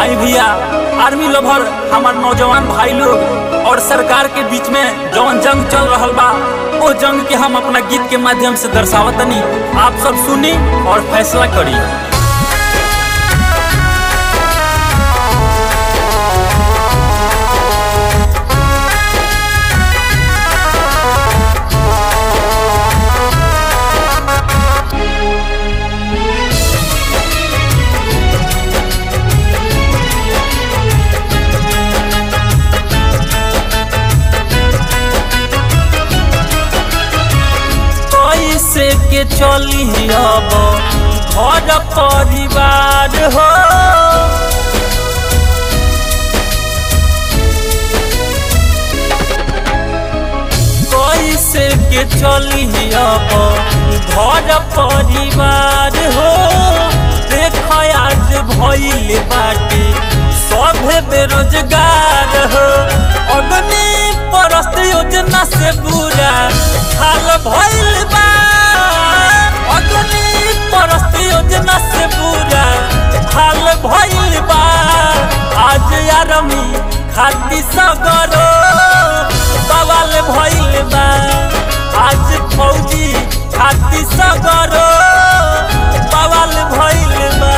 भाई भैया army lover हमार नौजवान भाई लोग और सरकार के बीच में जौन जंग चल रहल बा वो जंग के हम अपना गीत के माध्यम से दर्शावतनी आप सब सुनी और फैसला करी कैसे के चली अब घर परिवार हो कैसे के चली अब घर परिवार हो देख आज भइल बाटे सब बेरोजगार हो अग्नि परस्त योजना से बुरा हाल भइल बा अग्नि परस्त योजना से बुरा हाल भइल बा आज आरमी खाती सगरो बवाल भइल बा आज फौजी खाती सगरो बवाल भइल बा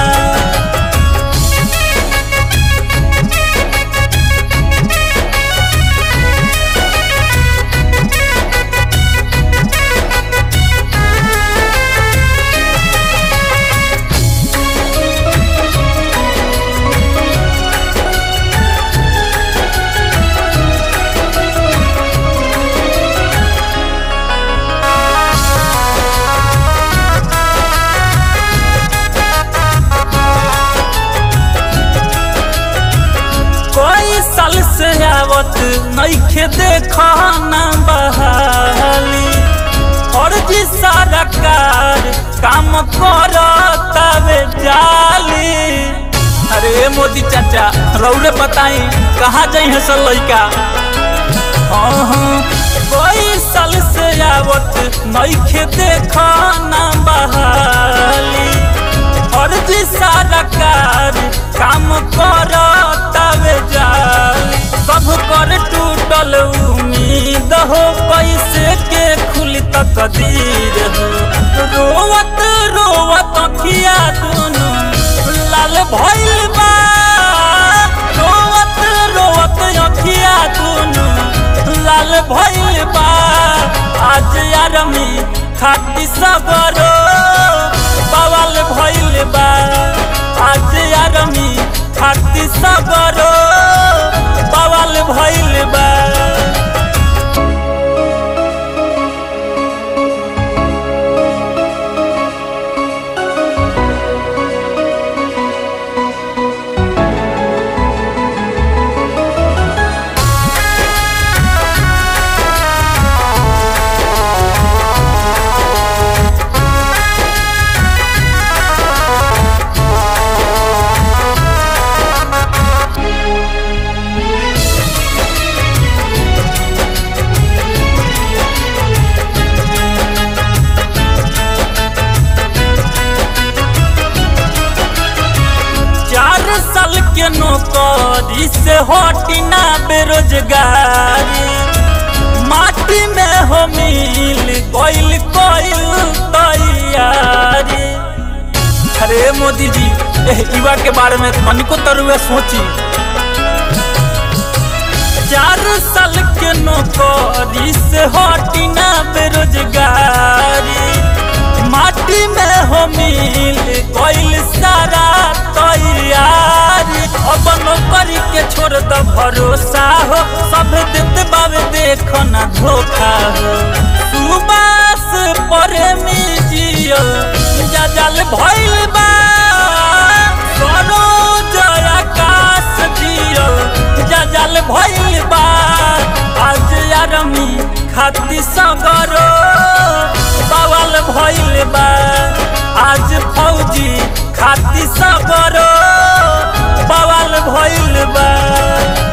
कोई साल से आवत नइखे देखना बहाली और जी सारा कार काम करतावे जाली अरे मोदी चाचा रौरे बताई कहाँ जाई है सब लइका हाँ हाँ कोई साल से आवत नइखे देखना बहाली और जी सारा कार काम करतावे जाली सब कर टूटल उम्मीद हो कैसे के खुली तकदीर हो रोवत रोवत अखिया दुनु लाल भइल बा रोवत रोवत अखिया दुनु लाल भइल बा आज आरमी खाती सगरो बवाल भइल बा आज आरमी खाती सगरो बवाल भइल बा चार साल के नौकरी से हटिना बेरोजगारी माटी में हो मिल कोइल कोइल तैयारी अरे मोदी जी एह युवा के बारे में तनिको तरुए सोची चार साल के नौकरी से हटिना बेरोजगारी माटी में हो मिल कोइल सारा तैयारी अब नौकरी के छोड़ द भरोसा हो सब देते बाबे देखो ना धोखा हो सुबास प्रेमी जियो जजल भइल बा सरोज आकाश जियो जजल भइल बा आज आरमी खाती सगरो बवाल भइल बा आज फौजी खाती सगरो बवाल भइल बा